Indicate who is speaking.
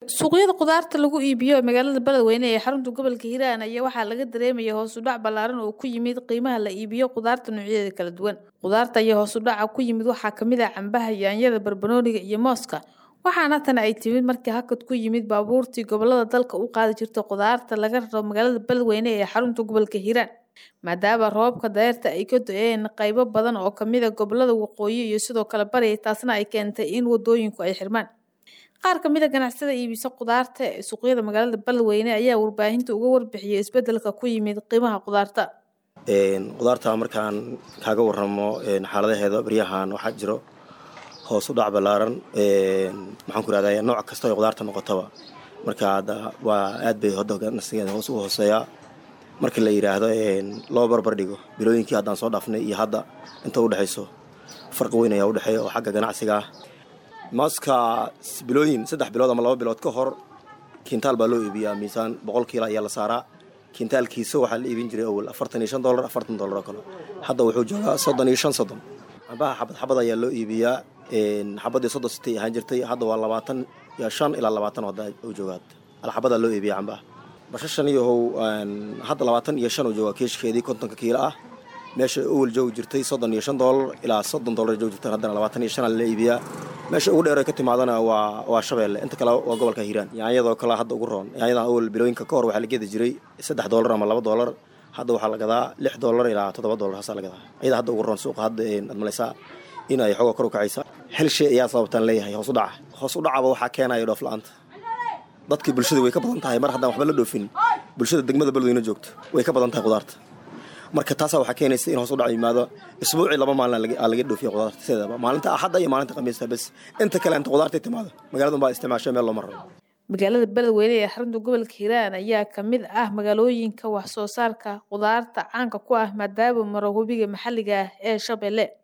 Speaker 1: suuqyada khudaarta lagu iibiyo ee magaalada beledweyne ee xarunta gobolka hiiraan ayaa waxaa laga dareemaya hoos u dhac ballaaran oo ku yimid qiimaha la iibiyo khudaarta noocyadeeda kala duwan khudaarta ayaa hoos u dhaca ku yimid waxaa kamid ah cambaha yaanyada barbanooniga iyo mooska waxaana tan ay timid markii hakad ku yimid baabuurtii gobolada dalka u qaadi jirta khudaarta laga raro magaalada beledweyne ee xarunta gobolka hiiraan maadaama roobka dayrta ay ka do-een qaybo badan oo kamid a gobolada waqooyi iyo sidoo kale bari taasna ay keentay in wadooyinku ay xirmaan qaar kamid a ganacsada iibisa khudaarta ee suuqyada magaalada beledweyne ayaa warbaahinta uga warbixiyay isbedelka ku yimid qiimaha khudaarta
Speaker 2: khudaarta markaan kaaga waramo xaaladaheeda baryahan waxaa jiro hoos u dhac ballaaran maxaan ku rahda nooc kasta oo khudaarta noqotaba marka waa aad bay ganacsigeeda hoos u hooseeyaa markii la yidhaahdo loo barbar dhigo bilooyinkii haddaan soo dhaafnay iyo hadda inta udhexayso farqi weyn ayaa udhexeeya oo xagga ganacsiga ah maaska bilooyin saddex bilood ama laba bilood ka hor kintaal baa loo iibiyaa miisaan boqol kiila ayaa la saaraa kintaalkiisa waxaa la iibin jiray awal afartan iyo shan dolar afartan dolar oo kale hadda wuxuu joogaa soddon iyo shan soddon cambaha xabad xabad ayaa loo iibiyaa xabadii soddon sitay ahaan jirtay hadda waa labaatan iyo shan ilaa labaatan hadda uu joogaa alxabadaa loo iibiya cambaha bashashan iyohow hadda labaatan iyo shan uu joogaa keeshkeedii kontonka kiilo ah meesha awal joogi jirtay soddon iyo shan dolar ilaa soddon dolar joogi jirtan haddana labaatan iyo shan la iibiyaa meesha ugu dheer ka timaadana waa waa shabeelle inta kale waa gobolka hiiraan yaanyadoo kale hadda ugu roon yaanyadan awal bilooyinka ka hor waxaa la gedi jiray saddex dolar ama laba dolar hadda waxaa la gadaa lix dolar ilaa toddoba dolar haasaa la gadaa ayada hadda ugu roon suuqa hadda aad malaysaa in ay xooga kor u kacaysa hel shay ayaa sababtaan leeyahay hoos u dhaca hoos u dhacaba waxaa keenaya dhoof la-aanta dadkii bulshada way ka badan tahay mar haddaan waxba la dhoofin bulshada degmada beledweyne joogto way ka badan tahay khudaarta marka taasaa waxaa keenaysa in hoos u dhac yimaado isbuucii laba maalin aa laga dhoofiya khudaarta sideedaba maalinta axadda iyo maalinta khamiista bes inta kale inta khudaarta timaado magaladan baa isticmaashay meel looma rabo
Speaker 1: magaalada beledweyne ee xarunta gobolka hiiraan ayaa kamid ah magaalooyinka wax soo saarka khudaarta caanka ku ah maadaama maro hubiga maxalliga ah ee shabeelle